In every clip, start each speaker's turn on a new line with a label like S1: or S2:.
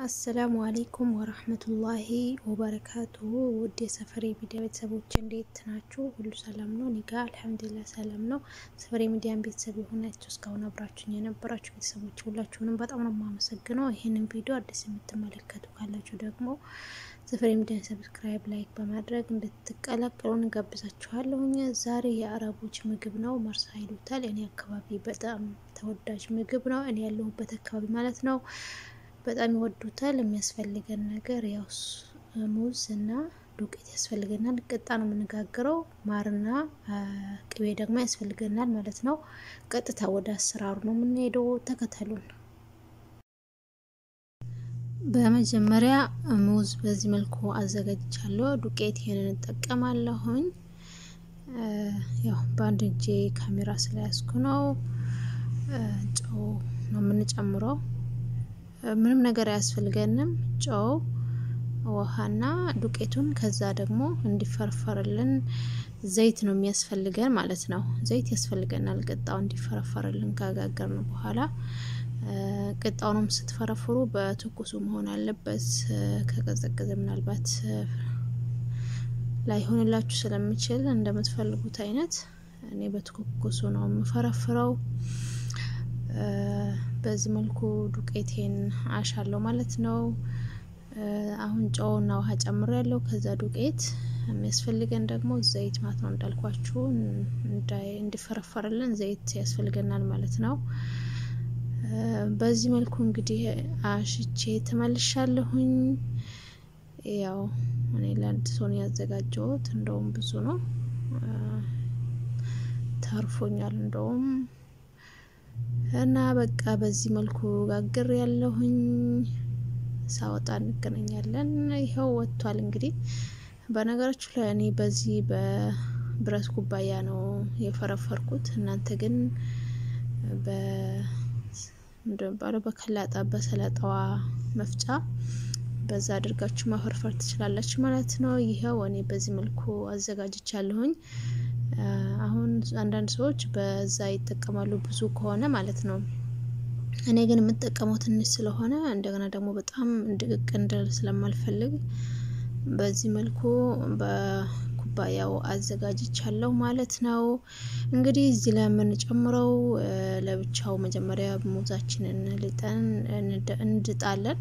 S1: አሰላሙ አሌይኩም ወራህመቱላሂ ወበረካቱሁ ውድ የሰፈሬ ሚዲያ ቤተሰቦች እንዴት ናችሁ? ሁሉ ሰላም ነው? እኔ ጋ አልሐምዱሊላህ ሰላም ነው። ሰፈሬ ሚዲያን ቤተሰብ የሆናችሁ እስካሁን አብራችሁኝ የነበራችሁ ቤተሰቦች ሁላችሁንም በጣም ነው የማመሰግነው። ይህንን ቪዲዮ አዲስ የምትመለከቱ ካላችሁ ደግሞ ሰፈሬ ሚዲያን ሰብስክራይብ፣ ላይክ በማድረግ እንድትቀላቀሉ እንጋብዛችኋለሁኝ። ዛሬ የአረቦች ምግብ ነው፣ መርሳ ይሉታል። እኔ አካባቢ በጣም ተወዳጅ ምግብ ነው። እኔ ያለሁበት አካባቢ ማለት ነው በጣም ይወዱታል። የሚያስፈልገን ነገር ያው ሙዝ እና ዱቄት ያስፈልገናል። ቅጣ ነው የምንጋግረው። ማርና ቅቤ ደግሞ ያስፈልገናል ማለት ነው። ቀጥታ ወደ አሰራሩ ነው የምንሄደው። ተከተሉን። በመጀመሪያ ሙዝ በዚህ መልኩ አዘጋጅቻለሁ። ዱቄት ይሄንን እንጠቀማለሁኝ። ያው በአንድ እጄ ካሜራ ስለያዝኩ ነው። ጨው ነው የምንጨምረው ምንም ነገር አያስፈልገንም። ጨው፣ ውሃና ዱቄቱን ከዛ ደግሞ እንዲፈረፈርልን ዘይት ነው የሚያስፈልገን ማለት ነው። ዘይት ያስፈልገናል ቅጣው እንዲፈረፈርልን ካጋገርን በኋላ። ቅጣውንም ስትፈረፍሩ በትኩሱ መሆን አለበት። ከቀዘቀዘ ምናልባት ላይሆንላችሁ ስለሚችል እንደምትፈልጉት አይነት እኔ በትኩሱ ነው የምፈረፍረው። በዚህ መልኩ ዱቄቴን አሻለሁ ማለት ነው። አሁን ጨውና ውሃ ጨምሮ ያለው ከዛ ዱቄት የሚያስፈልገን ደግሞ ዘይት ማለት ነው። እንዳልኳችሁ እንዲፈረፈርልን ዘይት ያስፈልገናል ማለት ነው። በዚህ መልኩ እንግዲህ አሽቼ ተመልሻለሁኝ። ያው እኔ ለአንድ ሰው ነው ያዘጋጀሁት። እንደውም ብዙ ነው ተርፎኛል እንደውም እና በቃ በዚህ መልኩ ጋግር ያለሁኝ ሳወጣ እንገናኛለን። ይኸው ወጥቷል። እንግዲህ በነገራችሁ ላይ እኔ በዚህ በብረት ኩባያ ነው የፈረፈርኩት። እናንተ ግን እንደሚባለው በከላጣ በሰላጣዋ መፍጫ በዛ አድርጋችሁ ማፈርፈር ትችላላችሁ ማለት ነው። ይኸው እኔ በዚህ መልኩ አዘጋጅቻለሁኝ። አሁን አንዳንድ ሰዎች በዛ ይጠቀማሉ ብዙ ከሆነ ማለት ነው። እኔ ግን የምጠቀመው ትንሽ ስለሆነ እንደገና ደግሞ በጣም ድቅቅ እንድል ስለማልፈልግ በዚህ መልኩ በኩባያው አዘጋጅቻለሁ ማለት ነው። እንግዲህ እዚህ ላይ የምንጨምረው ለብቻው መጀመሪያ ሙዛችንን ልጠን እንድጣለን።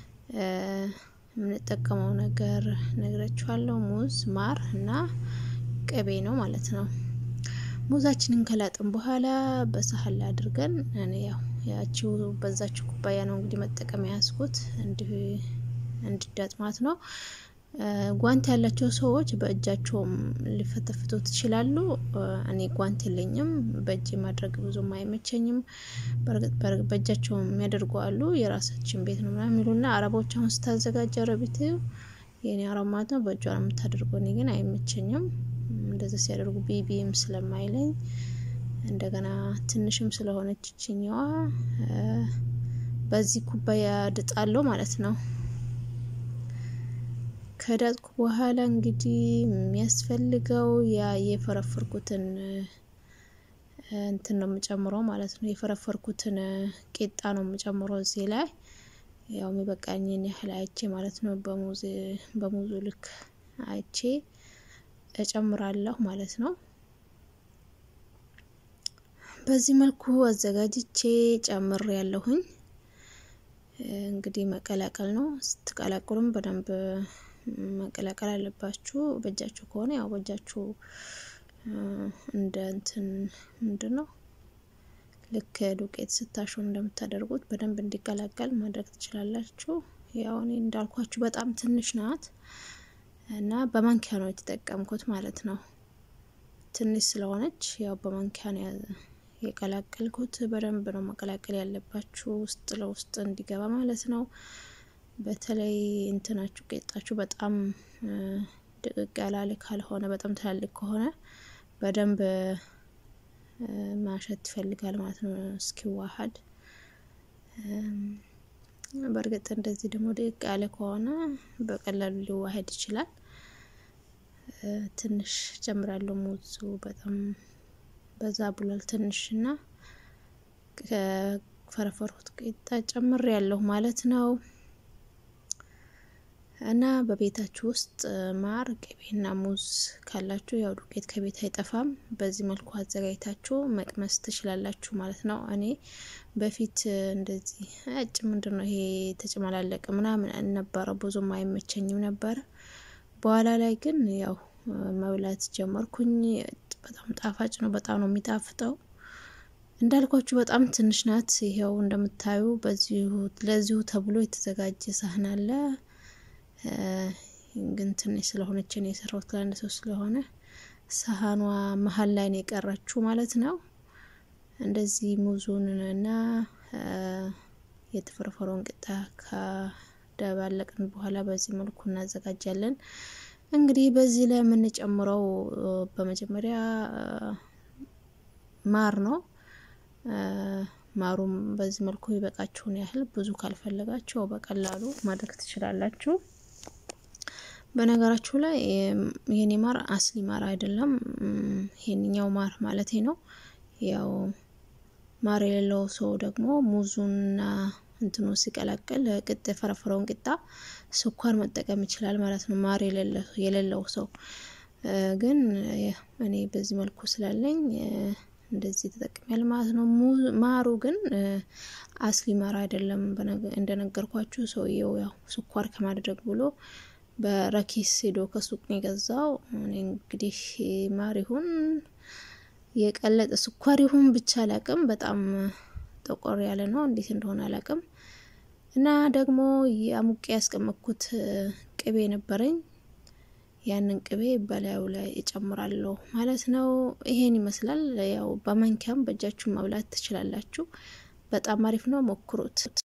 S1: የምንጠቀመው ነገር ነግራችኋለሁ። ሙዝ፣ ማር እና ቅቤ ነው ማለት ነው። ሙዛችንን ከላጥን በኋላ በሳህን ላይ አድርገን እኔ ያው ያቺው በዛችው ኩባያ ነው እንግዲህ መጠቀም ያስኩት እንዲዳጥ ማለት ነው። ጓንት ያላቸው ሰዎች በእጃቸውም ሊፈተፍቱ ትችላሉ። እኔ ጓንት የለኝም፣ በእጅ ማድረግ ብዙም አይመቸኝም። በእርግጥ በእጃቸው የሚያደርጉ አሉ። የራሳችን ቤት ነው ምናምን የሚሉና አረቦች አሁን ስታዘጋጅ አረቢት የኔ አረብ ማለት ነው በእጇ ነው የምታደርገው። እኔ ግን አይመቸኝም እንደዚህ ሲያደርጉ ቢቢም ስለማይለኝ እንደገና ትንሽም ስለሆነች ችኛዋ በዚህ ኩባያ ድጣለሁ ማለት ነው። ከዳጥኩ በኋላ እንግዲህ የሚያስፈልገው ያ የፈረፈርኩትን እንትን ነው የምጨምረው ማለት ነው። የፈረፈርኩትን ቄጣ ነው የምጨምረው እዚህ ላይ ያው የሚበቃኝን ያህል አይቼ ማለት ነው። በሙዙ ልክ አይቼ እጨምራለሁ ማለት ነው። በዚህ መልኩ አዘጋጅቼ ጨምር ያለሁኝ እንግዲህ መቀላቀል ነው። ስትቀላቅሉም በደንብ መቀላቀል አለባችሁ። በእጃችሁ ከሆነ ያው በእጃችሁ እንደ እንትን ምንድን ነው ልክ ዱቄት ስታሹ እንደምታደርጉት በደንብ እንዲቀላቀል ማድረግ ትችላላችሁ። ያው እኔ እንዳልኳችሁ በጣም ትንሽ ናት እና በማንኪያ ነው የተጠቀምኩት ማለት ነው። ትንሽ ስለሆነች ያው በማንኪያ ነው የቀላቀልኩት። በደንብ ነው መቀላቀል ያለባችሁ ውስጥ ለውስጥ እንዲገባ ማለት ነው። በተለይ እንትናችሁ ቄጣችሁ በጣም ድቅቅ ያላለ ካልሆነ በጣም ትላልቅ ከሆነ በደንብ ማሸት ይፈልጋል ማለት ነው እስኪዋሀድ። በእርግጥ እንደዚህ ደግሞ ድቅቅ ያለ ከሆነ በቀላሉ ሊዋሀድ ይችላል። ትንሽ ጨምራለሁ። ሙዙ በጣም በዛ ብሏል ትንሽ እና ከፈረፈርኩት ቂጣ ጨምር ያለሁ ማለት ነው። እና በቤታችሁ ውስጥ ማር ቅቤና ሙዝ ካላችሁ ያው ዱቄት ከቤት አይጠፋም። በዚህ መልኩ አዘጋጅታችሁ መቅመስ ትችላላችሁ ማለት ነው። እኔ በፊት እንደዚህ እጭ ምንድን ነው ይሄ ተጨመላለቀ ምናምን ነበረ፣ ብዙም አይመቸኝም ነበረ። በኋላ ላይ ግን ያው መብላት ጀመርኩኝ። በጣም ጣፋጭ ነው። በጣም ነው የሚጣፍጠው። እንዳልኳችሁ በጣም ትንሽ ናት። ይኸው እንደምታዩ በዚሁ ለዚሁ ተብሎ የተዘጋጀ ሳህን አለ። ግን ትንሽ ስለሆነች ነው የሰራሁት ለአንድ ሰው ስለሆነ ሳህኗ መሀል ላይ ነው የቀረችው ማለት ነው። እንደዚህ ሙዙን እና የተፈረፈረውን ቅጣ ከደባለቅን በኋላ በዚህ መልኩ እናዘጋጃለን። እንግዲህ በዚህ ላይ የምንጨምረው በመጀመሪያ ማር ነው። ማሩም በዚህ መልኩ ይበቃችሁን ያህል ብዙ ካልፈለጋችሁ በቀላሉ ማድረግ ትችላላችሁ። በነገራችሁ ላይ የኔ ማር አስሊ ማር አይደለም፣ ይሄንኛው ማር ማለት ነው። ያው ማር የሌለው ሰው ደግሞ ሙዙንና እንትኑ ሲቀላቀል ቅጥ የፈረፈረውን ቂጣ ስኳር መጠቀም ይችላል ማለት ነው። ማር የሌለው ሰው ግን እኔ በዚህ መልኩ ስላለኝ እንደዚህ ተጠቅሚያል ማለት ነው። ማሩ ግን አስሊ ማር አይደለም። እንደነገርኳችሁ ሰውየው ያው ስኳር ከማድረግ ብሎ በረኪስ ሄዶ ከሱቅ ነው የገዛው። እኔ እንግዲህ ማር ይሁን የቀለጠ ስኳር ይሁን ብቻ አላቅም። በጣም ጠቆር ያለ ነው፣ እንዴት እንደሆነ አላቅም። እና ደግሞ የአሙቄ ያስቀመጥኩት ቅቤ ነበረኝ። ያንን ቅቤ በላዩ ላይ እጨምራለሁ ማለት ነው። ይሄን ይመስላል። ያው በማንኪያም በእጃችሁ መብላት ትችላላችሁ። በጣም አሪፍ ነው፣ ሞክሩት።